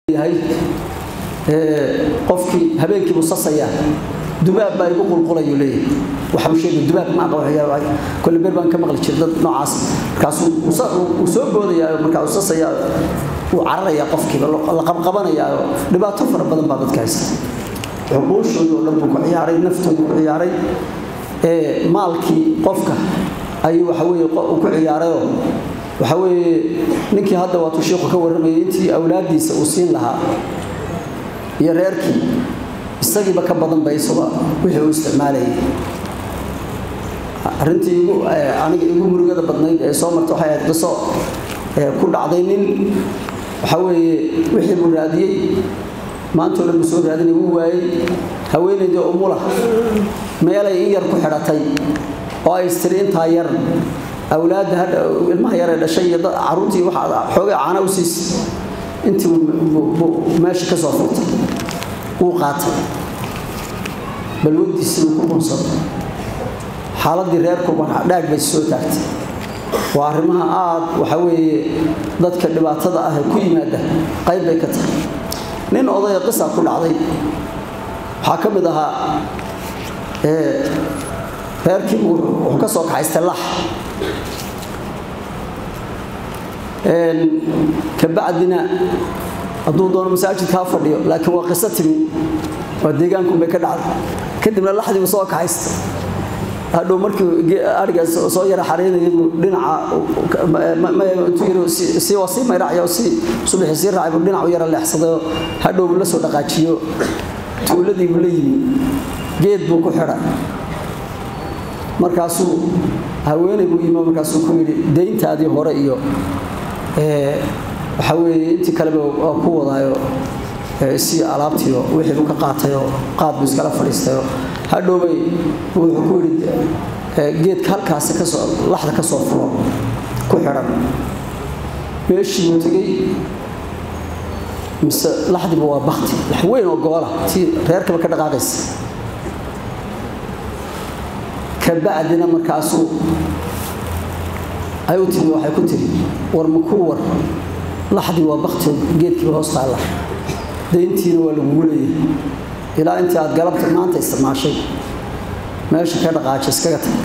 yahay qofkii habeenkiibuu sasayaa dubaab baa igu qulqulayu leeyahay waxau sheegay dubaab ma aqoon kolle beer baan ka maqli jiray dad noocaas markaasuu uu soo boodayaa markaa uu sasayaa uu cararayaa qofkiiba la qabqabanayaa dhibaato fara badan baa dadka haysta cuquushoodii oo dhan buu ku ciyaaray naftoodii ku ciyaaray maalkii qofka ayuu waxa weeye ku ciyaarayoo waxa weeye ninkii hadda waatuu sheikhu ka warramayay intii awlaaddiisa uu siin lahaa iyo reerkii isagiiba ka badan ba isaga wixii uu isticmaalayay arrintii igu aniga igu murugada badnayd ee soo marta waxay ahayd qiso ku dhacday nin waxa weeye wixii buu raadiyey maantoo dhan buu soo raadinay wuu waayey haweenaydii umula meelay in yar ku xidhatay oo ay istiri intaa yar awlaadda hadha ilmaha yar ee dhashay iyo caruurtii waxa xoogay caana u siisay intii meesha ka soo furtay wuu qaatay balwadiisii uu ku bunsaday xaaladii reerkuba dhaag bay soo taagtay waa arrimaha aad waxa weeye dadka dhibaatada ah ee ku yimaada qayb bay ka tahay nin odaya qisa ku dhacday waxaa ka mid ahaa reerkii wuxuu ka soo kaxaystay lax kabacdina hadduu doono masaajidkaa fadhiyo laakiin waa qiso timi waa deegaankunbay ka dhacday kadibna laxdiibu soo kaxaysta hadhow markii ariga soo yara xaraynayay buu dhinaca waa sii mayracyo si subaxii sii raacay buu dhinacu yara leexsadayoo hadhow buu la soo dhaqaajiyo tuuladii buu la yimi geed buu ku xidhay markaasuu haweeney buu yimi markaasuu ku yidhi dayntaadii hore iyo waxa weeye intii kaleba waa ku wadaayo si alaabtiio wixiibu ka qaatayoo qaad buu iskala fadhiistayoo hadhowbay wuxuu ku yidhi geedka halkaasi kasoo laxda ka soo fulo ku xidhan meeshii buu tegey mise laxdiiba waa bakti lax weyn oo goola tii reerkaba ka dhaqaaqaysa kabacdina markaasuu ay u timi waxay ku tiri war makuu war laxdii waa bakti geedkiiba hoos taalla dayntiina waa lagugu leeyahay ilaa intii aad galabta maanta isticmaashay meesha ka dhaqaaja iskaga tag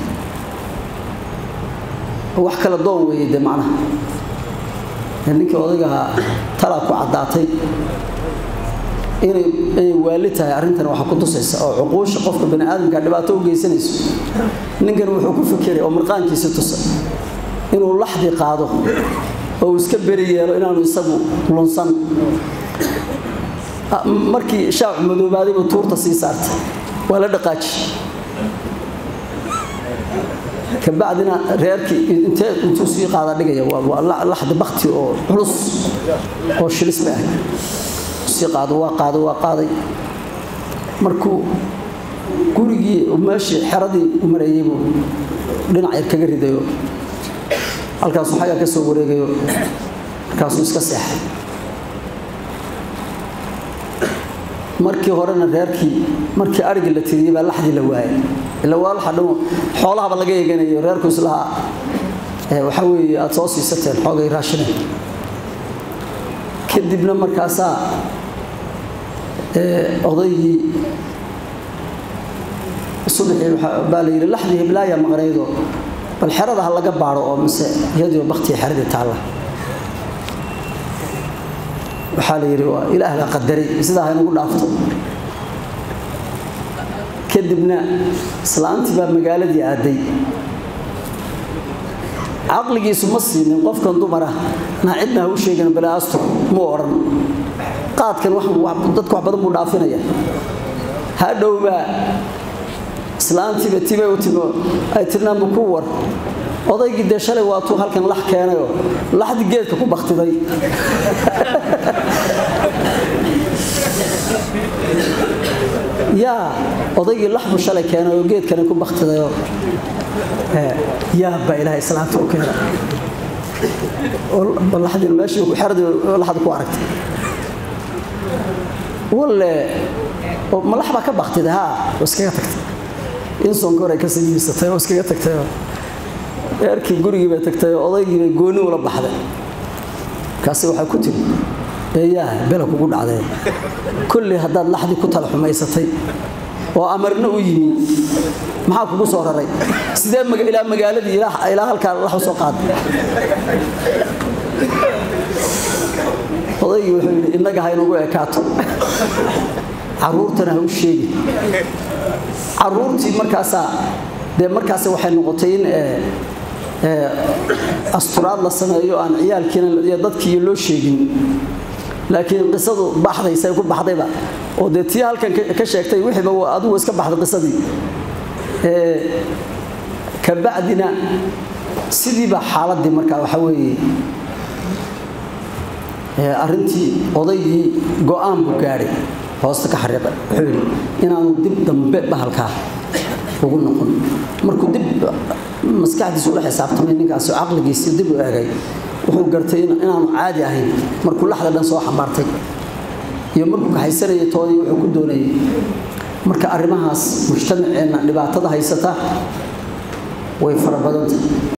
wax kala doon weeye dee macnaha ninkii odaygahaa talaa ku caddaatay inay inay waali tahay arrintan waxa ku tusaysa oo cuquusha qofka bani aadamka dhibaato u geysanayso ninkan wuxuu ku fikiray oo mirqaankiisa tusa inuu laxdii qaado oo uu iska beri yeelo inaanu isagu lunsan markii shaacu madoobaadayba tuurta sii saartay waa la dhaqaaji kabacdina reerkii intee intuu sii qaada dhigaya waa laxda bakti oo culus oo shilis bay ahayd sii qaado waa qaaday waa qaaday markuu gurigii meeshii xeradii u mareeyey buu dhinac yar kaga ridayo halkaasuu xagga ka soo wareegayo markaasuu iska seexay markii horena reerkii markii arigii la tiriyey baa laxdii la waayay ila waa laxa dhan xoolahaba laga eeganayo reerku islaha waxa weeye aada soo siisateen xoogay raashineen kadibna markaasaa odaygii subaxii baa la yidhi laxdii heblaaya maqnaydo bal xerada ha laga baaro oo mise iyadiioo baktiga xeradii taalla waxaa la yidhi waa ilaah baa qadaray sidaa haynagu dhaafto kadibna islaantii baa magaaladii aaday caqligiisu ma siinin qofkan dumara naa cidna ha u sheegan balaasto mu odhan qaadkan dadka wax badan buu dhaafinaya hadhowbaa islaantiiba tibay u timo ay tirnaanbu ku war odaygii dee shalay waatuu halkan lax keenayoo laxdii geedka ku baktiday yaa odaygii laxbu shalay keenay oo geedkani ku baktidayoo yaa baa ilaahay islaanta u keena laxdiina meeshii xeradii laxda ku aragtay walle malax baa ka baktiday haa oo iskaga tagtay insonka hore ka simiisatay oo iskaga tagtayoo eerkii gurigii bay tagtay oo odaygii bay gooni ula baxday markaasi waxay ku tiri eeyaa bela kugu dhacdee kolley haddaad laxdii ku tala xumaysatay oo amarna u yimi maxaa kugu soo raray sidee ilaa magaaladii ilaa halkaa lax u soo qaaday odaygii wuxuu yidhi innaga ha inagu ekaato caruurtana ha u sheegi caruurtii markaasaa dee markaas waxay noqotay in asturaad la sameeyo aan ciyaalkiina iyo dadkii loo sheegin laakiin qisadu baxdaysa ku baxdayba oo dee tii halkan ka sheegtay wixiiba adigu iska baxday qisadii kabacdina sidiiba xaaladii markaa waxa weeye arrintii odaygii go-aan buu gaadhay hoosta ka xariiqa wuxuu yidhi inaanu dib dambe bahalkaa ugu noqon markuu dib maskaxdiisu ula xisaabtamay ninkaasi caqligiisii dib u eegay wuxuu gartay inaanu caadi ahayn markuu laxda dhan soo xambaartay iyo markuu kaxaysanayay toodii wuxuu ku doonayay marka arrimahaas mujtamaceenna dhibaatada haysata way fara badantay